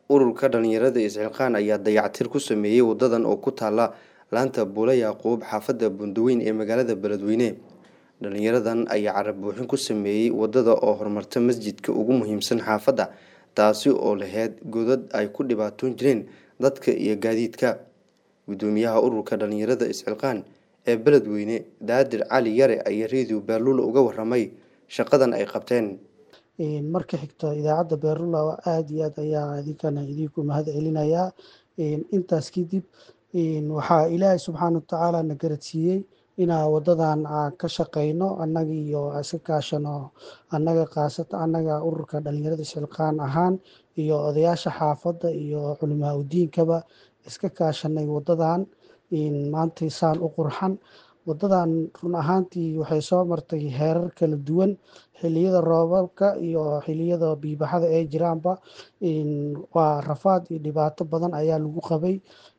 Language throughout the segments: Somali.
ururka dhalinyarada isxilqaan ayaa dayactir ku sameeyey wadadan oo ku taala laanta buula yaaquub xaafadda bundaweyn ee magaalada beledweyne dhalinyaradan ayaa carab buuxin ku sameeyey wadada oo horumarta masjidka ugu muhiimsan xaafadda taasi oo laheyd godad ay ku dhibaatoon jireen dadka iyo gaadiidka gudoomiyaha ururka dhalinyarada isxilqaan ee beledweyne daadir cali yare ayaa redio beerluula uga waramay shaqadan ay qabteen marka xigta idaacadda beerlula aada iyo aad ayaa idinkana idinku mahad celinayaa intaas kadib waxaa ilaahay subxaana watacaala na garadsiiyey inaa wadadan ka shaqeyno annaga iyo iska kaashano annaga kaasata annaga ururka dhalinyarada isxilqaan ahaan iyo odayaasha xaafadda iyo culimaa udiinkaba iska kaashanay wadadan maanta saan u qurxan wadadan run ahaantii waxay soo martay heerar kala duwan xiliyada roobabka iyo xiliyada biibaxada ee jiraanba waa rafaad iyo dhibaato badan ayaa lagu qabay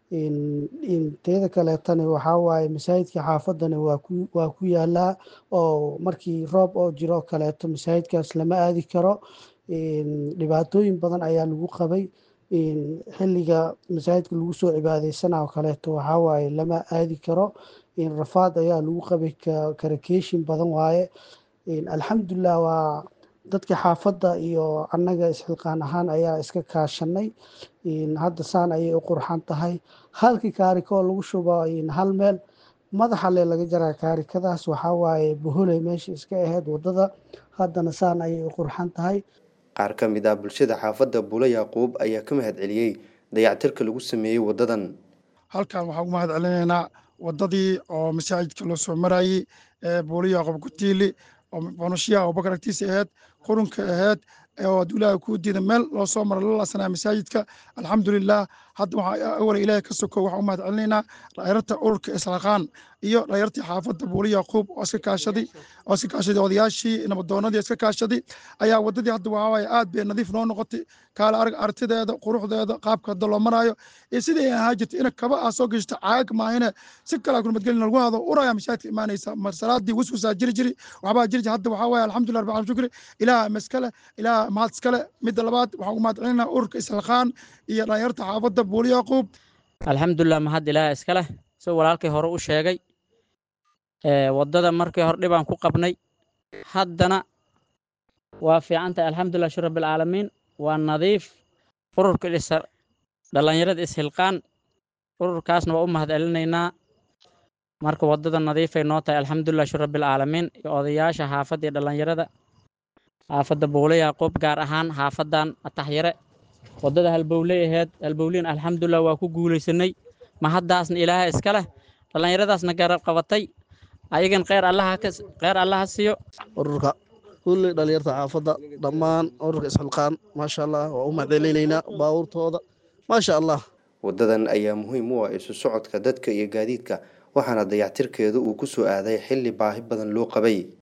teeda kaleetana waxaa waaye masaajidka xaafadana waa ku yaalaa oo markii roob oo jiro kaleeto masaajidkaas lama aadi karo dhibaatooyin badan ayaa lagu qabay xiliga masaajidka lagu soo cibaadeysanao kaleeto waxaa waaye lama aadi karo rafaad ayaa lagu qabay karakeeshin badan waaye alxamdulilah waa dadka xaafadda iyo annaga isxilqaan ahaan ayaa iska kaashanay hadda saan ayay u qurxan tahay halkii kaarikoo lagu shubo hal meel madaxa le laga jaraa kaarikadaas waxaa waaye boholey meesha iska aheyd wadada haddana saan ayay u qurxan tahay qaar ka mid ah bulshada xaafadda buula yaaquub ayaa ka mahad celiyey dayactirka lagu sameeyey wadadan halkan waxaan ugu mahad celinaynaa wadadii oo masaajidka loo soo marayey ee buula yaaquub kutiili oo bonushiyaha abubakar agtiisa aheyd qurunka aheyd oo adulaha kuu diida meel loo soo mara la laasanaya masaajidka alxamdulilah hadda waxaa awala ilaahay ka soko waxaan u mahad celinaynaa dhalinyarta ururka islaqaan iyo dhalinyartii xaafadda buuli yaaquub oo iska kaashaday oo iska kaashaday odayaashii nabadoonadii iska kaashaday ayaa wadadii hadda waxaa waaye aad bay nadiif noo noqotay kaala arag artideeda quruxdeeda qaabka hadda loo maraayo iyo sidii ay ahaa jirtay ina kaba aa soo geshta caag maahine si kalaa kulmadgelin lagu hado uraya masaajidka imaanaysa mar salaadii waswasaa jiri jiri waxbaa jiri jiri hadda waxaa waaye alxamdulillah rabbil alamin shukri ilaah maskale ilaah mahad iskale midda labaad waxaan ugu mahad celinaa ururka islaqaan iyo dhalinyarta xaafadda buuli yaaquub alxamdulilah mahad ilaah iskaleh si walaalkii hore u sheegay waddada markii hore dhibaan ku qabnay haddana waa fiican tahay alxamdulilah shir rabbilcaalamiin waa nadiif ururka dhallinyarada ishilqaan ururkaasna waa u mahad celinaynaa marka waddada nadiifay noo tahay alxamdulilah shir rabbilcaalamiin iyo odayaasha xaafadda iyo dhallinyarada xaafadda buule yaaquub gaar ahaan xaafaddan ataxyare waddada halbowley aheyd halbowliin alxamdulilah waa ku guulaysanay mahaddaasna ilaaha iska leh dhallinyaradaasna garab qabatay ayagan kheyr allaha kheyr allaha siiyo ururka kulli dhalinyarta xaafadda dhammaan ururka isxilqaan maasha allah waa u mahadcelinaynaa baabuurtooda maasha allah wadadan ayaa muhiim u ah isu socodka dadka iyo gaadiidka waxaana dayactirkeedu uu ku soo aaday xilli baahi badan loo qabay